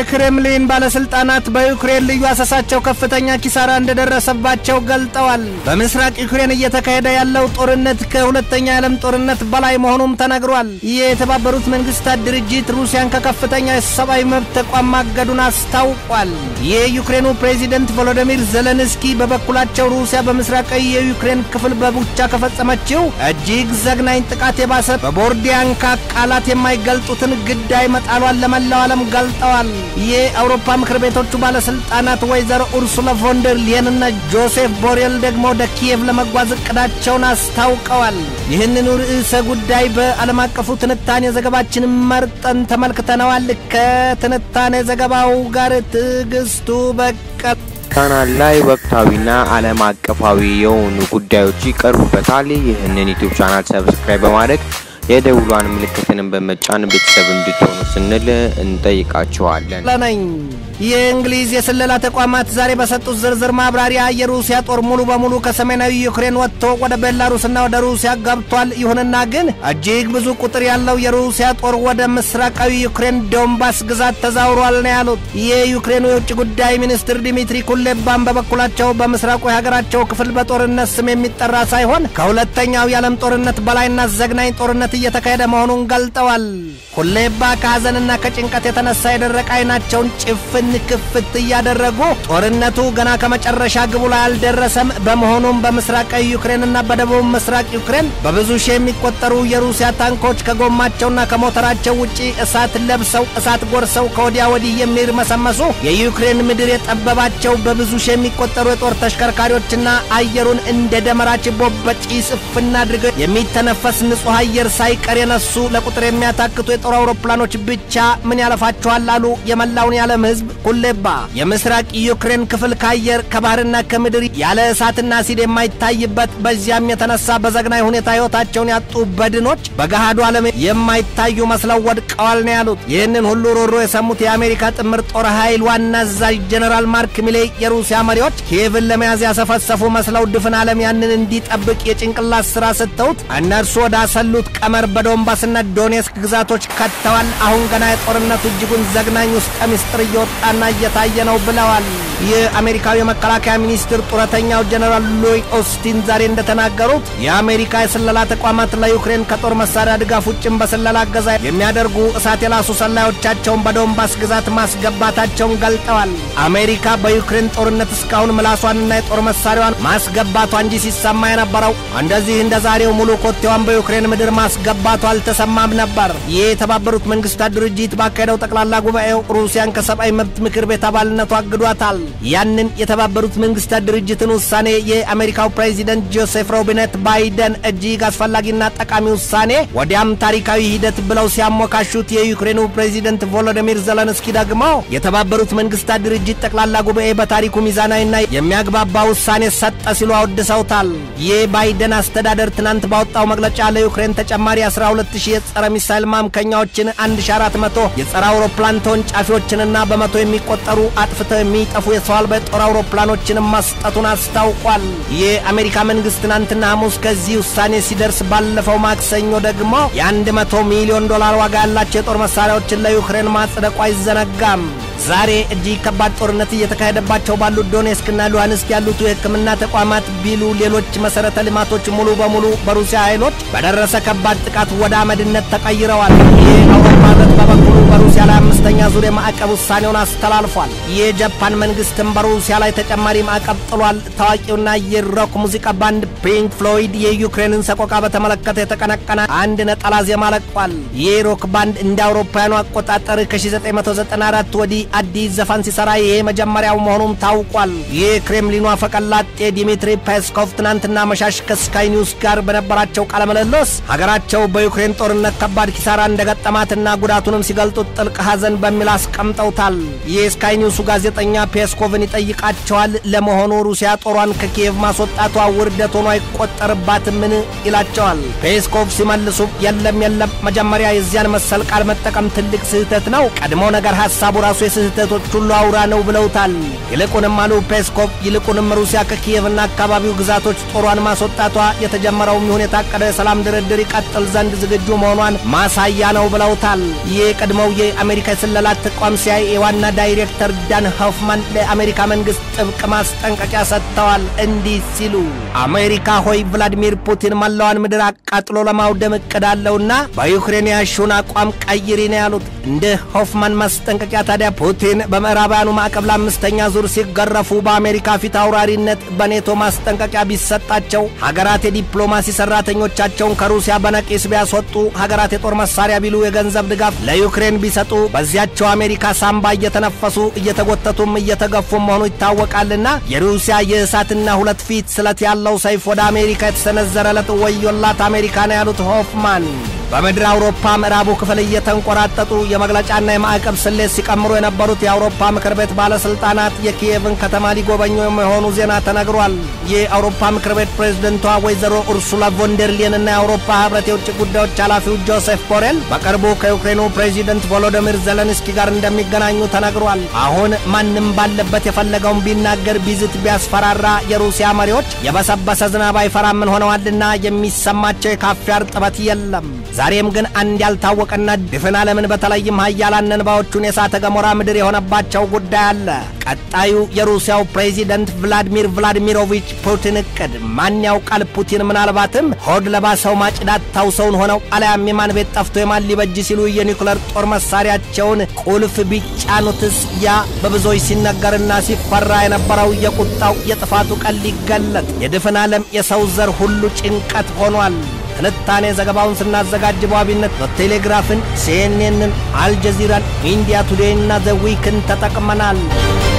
የክሬምሊን ባለስልጣናት በዩክሬን ልዩ አሰሳቸው ከፍተኛ ኪሳራ እንደደረሰባቸው ገልጠዋል። በምስራቅ ዩክሬን እየተካሄደ ያለው ጦርነት ከሁለተኛ የዓለም ጦርነት በላይ መሆኑም ተነግሯል። የተባበሩት መንግስታት ድርጅት ሩሲያን ከከፍተኛ የሰብአዊ መብት ተቋም ማገዱን አስታውቋል። የዩክሬኑ ፕሬዚደንት ቮሎዲሚር ዘለንስኪ በበኩላቸው ሩሲያ በምስራቃዊ የዩክሬን ክፍል በቡቻ ከፈጸመችው እጅግ ዘግናኝ ጥቃት የባሰ በቦርዲያንካ ቃላት የማይገልጡትን ግዳይ መጣሏን ለመላው ዓለም ገልጠዋል። የአውሮፓ ምክር ቤቶቹ ባለስልጣናት ወይዘሮ ኡርሱላ ቮንደር ሊየንና ጆሴፍ ቦሬል ደግሞ ወደ ኪየቭ ለመጓዝ እቅዳቸውን አስታውቀዋል። ይህንኑ ርዕሰ ጉዳይ በዓለም አቀፉ ትንታኔ ዘገባችን መርጠን ተመልክተነዋል። ከትንታኔ ዘገባው ጋር ትዕግስቱ በቀል ቻናል ላይ ወቅታዊና ዓለም አቀፋዊ የሆኑ ጉዳዮች ይቀርቡበታል። ይህንን ዩቲዩብ ቻናል ሰብስክራይብ በማድረግ የደውሏን ምልክትንም በመጫን ቤተሰብ እንድትሆኑ ስንል እንጠይቃችኋለን። ለነኝ የእንግሊዝ የስለላ ተቋማት ዛሬ በሰጡት ዝርዝር ማብራሪያ የሩሲያ ጦር ሙሉ በሙሉ ከሰሜናዊ ዩክሬን ወጥቶ ወደ ቤላሩስና ወደ ሩሲያ ገብቷል። ይሁንና ግን እጅግ ብዙ ቁጥር ያለው የሩሲያ ጦር ወደ ምስራቃዊ ዩክሬን ዶንባስ ግዛት ተዛውሯል ነው ያሉት። የዩክሬኑ የውጭ ጉዳይ ሚኒስትር ዲሚትሪ ኩሌባን በበኩላቸው በምስራቁ የሀገራቸው ክፍል በጦርነት ስም የሚጠራ ሳይሆን ከሁለተኛው የዓለም ጦርነት በላይና ዘግናኝ ጦርነት እየተካሄደ መሆኑን ገልጠዋል። ኩሌባ ከሐዘንና ከጭንቀት የተነሳ የደረቀ አይናቸውን ጭፍን ክፍት እያደረጉ ጦርነቱ ገና ከመጨረሻ ግቡ ላይ አልደረሰም። በመሆኑም በምስራቃዊ ዩክሬንና በደቡብ ምስራቅ ዩክሬን በብዙ ሺህ የሚቆጠሩ የሩሲያ ታንኮች ከጎማቸውና ከሞተራቸው ውጪ እሳት ለብሰው እሳት ጎርሰው ከወዲያ ወዲህ የሚርመሰመሱ የዩክሬን ምድር የጠበባቸው በብዙ ሺህ የሚቆጠሩ የጦር ተሽከርካሪዎችና አየሩን እንደ ደመራ ችቦ በጪስ እፍና አድርገው የሚተነፈስ ንጹሕ አየር ሳይቀር የነሱ ለቁጥር የሚያታክቱ የጦር አውሮፕላኖች ብቻ ምን ያለፋቸዋል አሉ የመላውን የዓለም ሕዝብ ኩሌባ የምስራቅ ዩክሬን ክፍል ከአየር ከባህርና ከምድር ያለ እሳትና አሲድ የማይታይበት በዚያም የተነሳ በዘግናይ ሁኔታ ሕይወታቸውን ያጡ በድኖች በገሃዱ ዓለም የማይታዩ መስለው ወድቀዋል ነው ያሉት። ይህንን ሁሉ ሮሮ የሰሙት የአሜሪካ ጥምር ጦር ኃይል ዋና አዛዥ ጀኔራል ማርክ ሚሌይ የሩሲያ መሪዎች ኪየቭን ለመያዝ ያሰፈሰፉ መስለው ድፍን ዓለም ያንን እንዲጠብቅ የጭንቅላት ሥራ ሰጥተውት እነርሱ ወደ አሰሉት ቀመር በዶንባስና ዶኔስክ ግዛቶች ከተዋል። አሁን ገና የጦርነቱ እጅጉን ዘግናኝ ውስጠ ምስጢር እየወጣና እየታየ ነው ብለዋል። የአሜሪካዊ የመከላከያ ሚኒስትር ጡረተኛው ጀኔራል ሎይድ ኦስቲን ዛሬ እንደተናገሩት የአሜሪካ የስለላ ተቋማት ለዩክሬን ከጦር መሳሪያ ድጋፍ ውጭም በስለላ እገዛ የሚያደርጉ እሳት የላሱ ሰላዮቻቸውን በዶንባስ ግዛት ማስገባታቸውን ገልጠዋል። አሜሪካ በዩክሬን ጦርነት እስካሁን ምላሷንና የጦር መሳሪያዋን ማስገባቷ እንጂ ሲሰማ የነበረው እንደዚህ እንደ ዛሬው ሙሉ ኮቴዋን በዩክሬን ምድር ማስገባቷ አልተሰማም ነበር። ይህ የተባበሩት መንግስታት ድርጅት ባካሄደው ጠቅላላ ጉባኤው ሩሲያን ከሰብአዊ መብት ምክር ቤት አባልነቱ አግዷታል። ያንን የተባበሩት መንግስታት ድርጅትን ውሳኔ የአሜሪካው ፕሬዚደንት ጆሴፍ ሮቢነት ባይደን እጅግ አስፈላጊና ጠቃሚ ውሳኔ ወዲያም ታሪካዊ ሂደት ብለው ሲያሞካሹት፣ የዩክሬኑ ፕሬዚደንት ቮሎዲሚር ዘለንስኪ ደግሞ የተባበሩት መንግስታት ድርጅት ጠቅላላ ጉባኤ በታሪኩ ሚዛናዊና የሚያግባባ ውሳኔ ሰጠ ሲሉ አወድሰውታል። የባይደን አስተዳደር ትናንት ባወጣው መግለጫ ለዩክሬን ተጨማሪ 12000 የጸረ ሚሳይል ማምከኛዎችን 1400 የጸረ አውሮፕላን ተወንጫፊዎችንና በመቶ የሚቆጠሩ አጥፍተው የሚጠፉ የሰው አልባ የጦር አውሮፕላኖችንም መስጠቱን አስታውቋል። የአሜሪካ መንግስት ትናንትና ሐሙስ ከዚህ ውሳኔ ሲደርስ ባለፈው ማክሰኞ ደግሞ የ100 ሚሊዮን ዶላር ዋጋ ያላቸው የጦር መሳሪያዎችን ለዩክሬን ማጽደቁ አይዘነጋም። ዛሬ እጅግ ከባድ ጦርነት እየተካሄደባቸው ባሉት ዶኔስክና ሉሃንስክ ያሉት የሕክምና ተቋማት ቢሉ ሌሎች መሠረተ ልማቶች ሙሉ በሙሉ በሩሲያ ኃይሎች በደረሰ ከባድ ጥቃት ወደ አመድነት ተቀይረዋል። ይህ አውሮፓ ህብረት በበኩሉ በሩሲያ ላይ አምስተኛ ዙር የማዕቀብ ውሳኔውን አስተላልፏል። የጃፓን መንግስትም በሩሲያ ላይ ተጨማሪ ማዕቀብ ጥሏል። ታዋቂውና የሮክ ሙዚቃ ባንድ ፒንክ ፍሎይድ የዩክሬንን ሰቆቃ በተመለከተ የተቀነቀነ አንድ ነጠላ ዜማ ለቋል። ይህ ሮክ ባንድ እንደ አውሮፓውያኑ አቆጣጠር ከ1994 ወዲህ አዲስ ዘፈን ሲሰራ ይሄ መጀመሪያው መሆኑም ታውቋል። የክሬምሊኑ አፈቀላጤ ዲሚትሪ ፔስኮቭ ትናንትና መሻሽ ከስካይ ኒውስ ጋር በነበራቸው ቃለ ምልልስ ሀገራቸው በዩክሬን ጦርነት ከባድ ኪሳራ እንደገጠማትና ጉዳቱንም ሲገልጡት ጥልቅ ሐዘን በሚል አስቀምጠውታል። የስካይ ኒውሱ ጋዜጠኛ ፔስኮቭን ይጠይቃቸዋል። ለመሆኑ ሩሲያ ጦሯን ከኪየቭ ማስወጣቷ ውርደት ሆኖ አይቆጠርባትምን? ይላቸዋል። ፔስኮቭ ሲመልሱ የለም የለም፣ መጀመሪያ የዚያን መሰል ቃል መጠቀም ትልቅ ስህተት ነው። ቀድሞ ነገር ሐሳቡ ራሱ የስህተቶች ሁሉ አውራ ነው ብለውታል። ይልቁንም አሉ ፔስኮቭ፣ ይልቁንም ሩሲያ ከኪየቭና አካባቢው ግዛቶች ጦሯን ማስወጣቷ የተጀመረውም ይሁን የታቀደ የሰላም ድርድር ይቀጥል ዘንድ ዝግጁ መሆኗን ማሳያ ነው ብለውታል። ይህ የቀድሞው የአሜሪካ የስለላ ተቋም ሲአይኤ ዋና ዳይሬክተር ዳን ሆፍማን ለአሜሪካ መንግስት ጥብቅ ማስጠንቀቂያ ሰጥተዋል። እንዲህ ሲሉ አሜሪካ ሆይ ቭላዲሚር ፑቲን መላዋን ምድር አቃጥሎ ለማውደም እቅድ አለውና በዩክሬን ያሹን አቋም ቀይሪ ነው ያሉት። እንደ ሆፍማን ማስጠንቀቂያ ታዲያ ፑቲን በምዕራባውያኑ ማዕቀብ ለአምስተኛ ዙር ሲገረፉ በአሜሪካ ፊት አውራሪነት በኔቶ ማስጠንቀቂያ ቢሰጣቸው ሀገራት የዲፕሎማሲ ሰራተኞቻቸውን ከሩሲያ በነቂስ ቢያስወጡ ሀገራት የጦር መሳሪያ ቢሉ የገንዘብ ድጋፍ ለዩክሬን ቢሰጡ በዚያቸው አሜሪካ ሳምባ እየተነፈሱ እየተጎተቱም እየተገፉም መሆኑ ይታወቃልና የሩሲያ የእሳትና ሁለት ፊት ስለት ያለው ሰይፍ ወደ አሜሪካ የተሰነዘረለት ወዮላት አሜሪካ ነው ያሉት ሆፍማን በምድር አውሮፓ ምዕራቡ ክፍል እየተንቆራጠጡ የመግለጫና የማዕቀብ ስሌት ሲቀምሩ የነበሩት የአውሮፓ ምክር ቤት ባለስልጣናት የኪየቭን ከተማ ሊጎበኙ የመሆኑ ዜና ተነግሯል። የአውሮፓ ምክር ቤት ፕሬዝደንቷ ወይዘሮ ኡርሱላ ቮንደርሊየን እና የአውሮፓ ህብረት የውጭ ጉዳዮች ኃላፊው ጆሴፍ ቦሬል በቅርቡ ከዩክሬኑ ፕሬዚደንት ቮሎዶሚር ዘለንስኪ ጋር እንደሚገናኙ ተነግሯል። አሁን ማንም ባለበት የፈለገውን ቢናገር ቢዝት ቢያስፈራራ የሩሲያ መሪዎች የበሰበሰ ዝናብ አይፈራምን ሆነዋልና የሚሰማቸው የካፊያ እርጥበት የለም። ዛሬም ግን አንድ ያልታወቀና ድፍን ዓለምን በተለይም ሀያላን እንባዎቹን የእሳተ ገሞራ ምድር የሆነባቸው ጉዳይ አለ። ቀጣዩ የሩሲያው ፕሬዚደንት ቭላዲሚር ቭላዲሚሮቪች ፑቲን እቅድ ማን ያውቃል? ፑቲን ምናልባትም ሆድ ለባሰው ማጭዳት ታውሰውን ሆነው አልያም የማን ቤት ጠፍቶ የማን ሊበጅ ሲሉ የኒውክለር ጦር መሳሪያቸውን ቁልፍ ቢጫኑትስ ያ በብዙዎች ሲነገርና ሲፈራ የነበረው የቁጣው የጥፋቱ ቀን ሊገለጥ የድፍን ዓለም የሰው ዘር ሁሉ ጭንቀት ሆኗል። ትንታኔ ዘገባውን ስናዘጋጅ በዋቢነት በቴሌግራፍን፣ ሲኤንኤንን፣ አልጀዚራን፣ ኢንዲያ ቱዴይና ዘ ዊክን ተጠቅመናል።